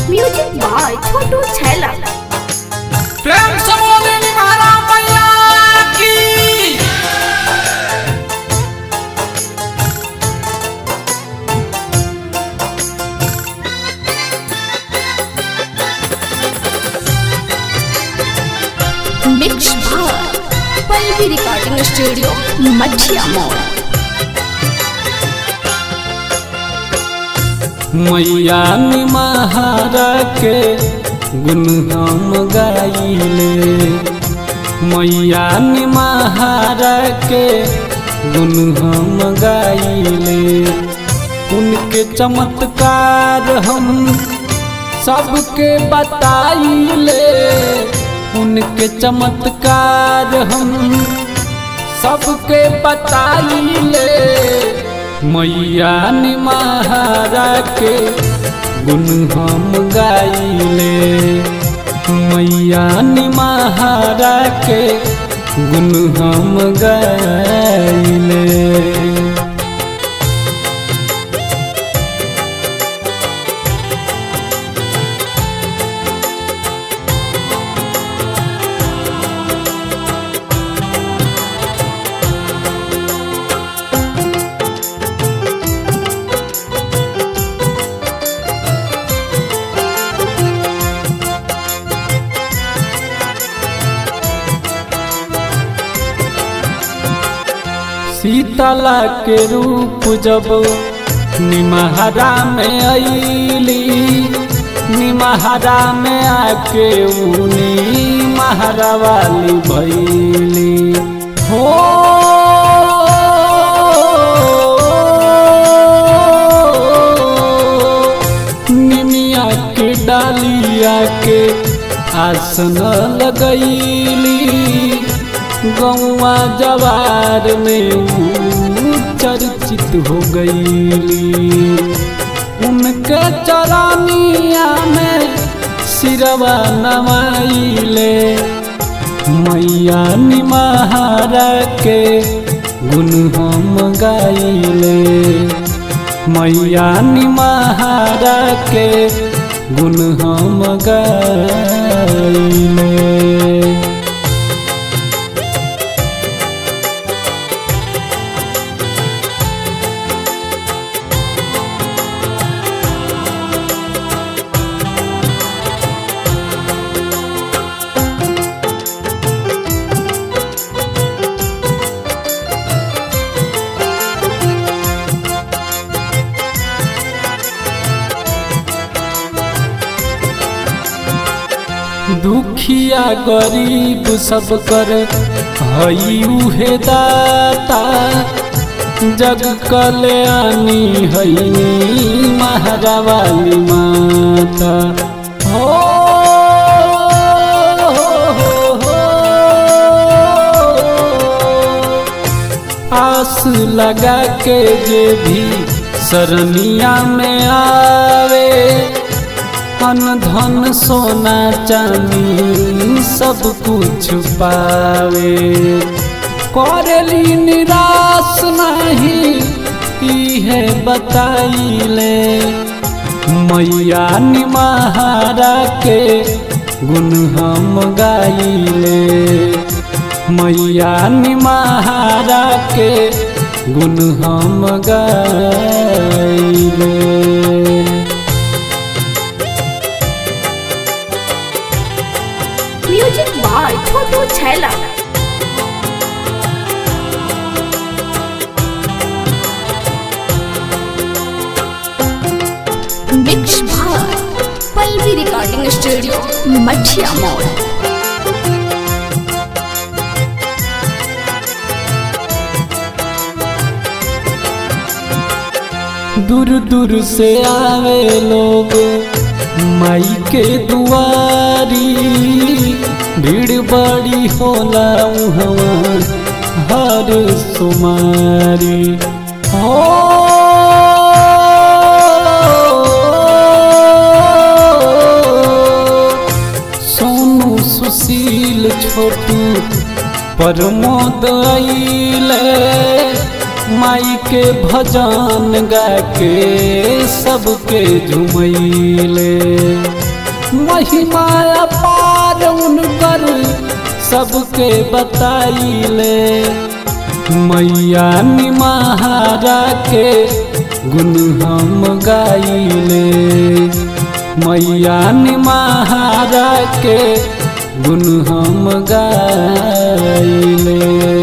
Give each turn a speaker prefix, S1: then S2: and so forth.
S1: music by Chhotu छैला
S2: प्रेम से बोले निभाना मैया की
S1: mix by Pallavi recording studio मठिया मोड़
S2: मैया निमहारा के गुण हम गाइले मैया निमहारा के गुण हम गाइले उनके चमत्कार हम सबके बताइले उनके चमत्कार हम सबके बताइले मैया निमहारा के गुण हम गाइले मैया निमहारा के गुण हम गाइले शीतला के रूप जब निमहरा में अली निमहरा में आके ऊनी महरा वाली भैली हो निमिया के डालिया के आसन लगैली गौवा जवार में ऊ चर्चित हो गईली उनके चरानिया में सिरवा नवाइले मैया निमहारा के गुण हम गाइले मैया निमहारा के गुण हम गाइले दुखिया गरीब सब कर हई उहे दाता जग कल्याणी हई महारा वाली माता हो हो, हो, आस लगा के जे भी सरनिया में आवे अन धन सोना चांदी सब कुछ पावे करेली निराश नहीं इहे बताइले मैया निमहारा के गुण हम गाइले मैया निमहारा के गुण हम गाइले
S1: music by Chhotu Chhaila mix by Pallavi recording studio मठिया मोड़
S2: दूर दूर से आवे लोग माई के दुआरी भीड़ बड़ी होला उहवा हर सुमारी हो सोनू सुशील छोटू प्रमोद अइले माई के भजन गा के सबके झुमैले महिमा अपार उनकर सबके बताइले मैया निमाहारा के गुण हम गाइले मैया निमाहारा के गुण हम गाइले